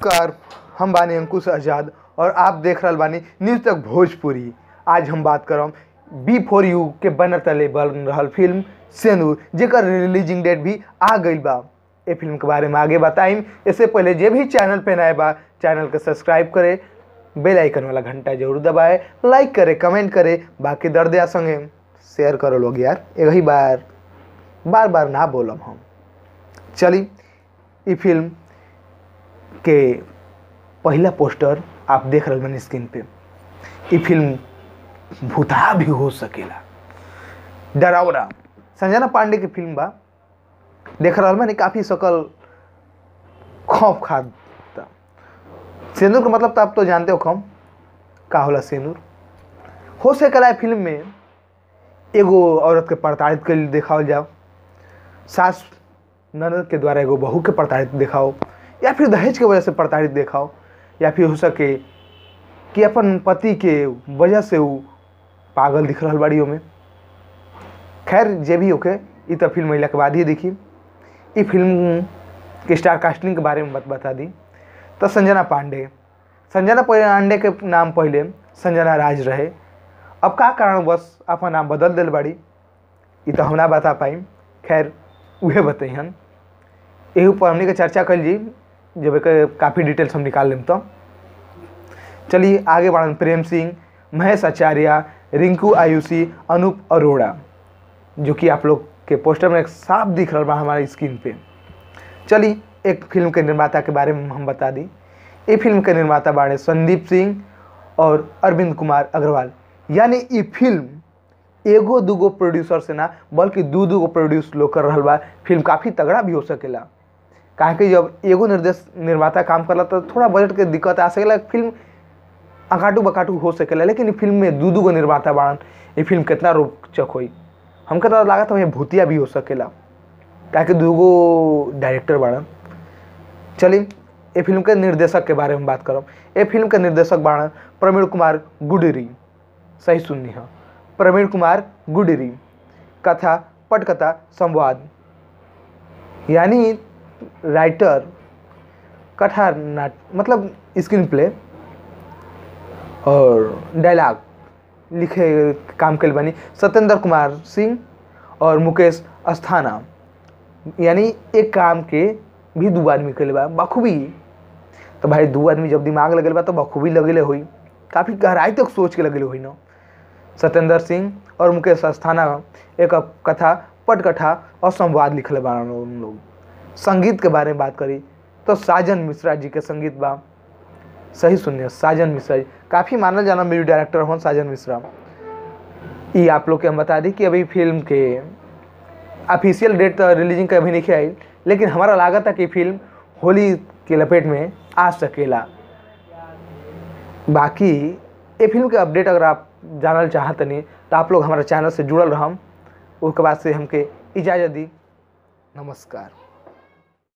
नमस्कार हम बानी अंकुश आजाद और आप देख रहल बानी न्यूज तक भोजपुरी आज हम बात करम बी फोर यू के बनर तले बन रहल फिल्म सेनूर जेकर रिलीजिंग डेट भी आ गई बा ए फिल्म के बारे में आगे बताइम इससे पहले जे भी चैनल पे नए बा चैनल के सब्सक्राइब करे बेल आइकन वाला घंटा जरूर दबाए लाइक करे कमेंट करे बाकी दर्द या संगे शेयर करो लोग यार एक ही बार बार बार ना बोलम हम चली ई फिल्म के पहला पोस्टर आप देख रहे बनी स्क्रीन पे ई फिल्म भूता भी हो सकेला डरावना संजना पांडे की फिल्म बा देख रहा मैंने काफ़ी सकल खौफ खाता सेनूर का मतलब तो आप तो जानते हो खम का होला सेनूर हो सकेला है फिल्म में एगो औरत के प्रताड़ित के देखाओ जाओ सास ननद के द्वारा एगो बहू के प्रताड़ित दिखाओ या फिर दहेज के वजह से प्रताड़ित दिखाओ या फिर हो सके कि अपन पति के वजह से वो पागल दिख रहा बाड़ी में खैर जे भी होके ई तो फिल्म महिला के बाद ही देखी ई फिल्म के स्टार कास्टिंग के बारे में बत बता दी तो संजना पांडे संजना पांडे के नाम पहले संजना राज रहे अब का कारण बस अपन नाम बदल दिल बाड़ी ई तो हम ना बता पाई खैर उहे बतैहन एही पर हमने के चर्चा कल जी जब एक काफ़ी डिटेल्स हम निकाल लेम तो चलिए आगे बढ़न प्रेम सिंह महेश आचार्य रिंकू आयुषी अनूप अरोड़ा जो कि आप लोग के पोस्टर में एक साफ दिख रहा बा हमारे स्क्रीन पे चलिए एक फिल्म के निर्माता के बारे में हम बता दी ये फिल्म के निर्माता बाड़े संदीप सिंह और अरविंद कुमार अग्रवाल यानी ये फिल्म एगो दूगो प्रोड्यूसर से ना बल्कि दू दूगो प्रोड्यूस लोग कर रहा बा फिल्म काफ़ी तगड़ा भी हो सकेला काहे कि जब एगो निर्देश निर्माता काम करला तो थोड़ा बजट के दिक्कत आ सकेला फिल्म अकाटू बकाटू हो सकेला लेकिन ई फिल्म में दू दूगो निर्माता बाड़न ये फिल्म कितना रोचक होई हमके तो लागत है भूतिया भी हो सकेला काहे कि दूगो डायरेक्टर बाड़न चलिए ये फिल्म के निर्देशक के बारे में बात करब ये फिल्म के निर्देशक बाड़न प्रवीण कुमार गुडरी सही सुननी है प्रवीण कुमार गुडरी कथा पटकथा संवाद यानी राइटर कथा नाट मतलब स्क्रीन प्ले और डायलॉग लिखे काम कल बनी सत्येंद्र कुमार सिंह और मुकेश अस्थाना यानी एक काम के भी दू आदमी कल बा बखूबी तो भाई दू आदमी जब दिमाग लगल बा तो बखूबी लगेले हुई काफ़ी गहराई तक सोच के लगेले हुई ना सत्येंद्र सिंह और मुकेश अस्थाना एक कथा पटकथा और संवाद लिखले बा उन लोग संगीत के बारे में बात करी तो साजन मिश्रा जी के संगीत बा सही सुनिए साजन मिश्रा जी काफ़ी मानल जाना म्यूजिक डायरेक्टर हों साजन मिश्रा ये आप लोग के हम बता दी कि अभी फिल्म के ऑफिशियल डेट तो रिलीजिंग का अभी नहीं आई लेकिन हमारा लागत है कि फिल्म होली के लपेट में आ सकेला बाकी ये फिल्म के अपडेट अगर आप जानल चाहत नहीं तो आप लोग हमारे चैनल से जुड़ल रहम उसके बाद से हमके इजाज़त दी नमस्कार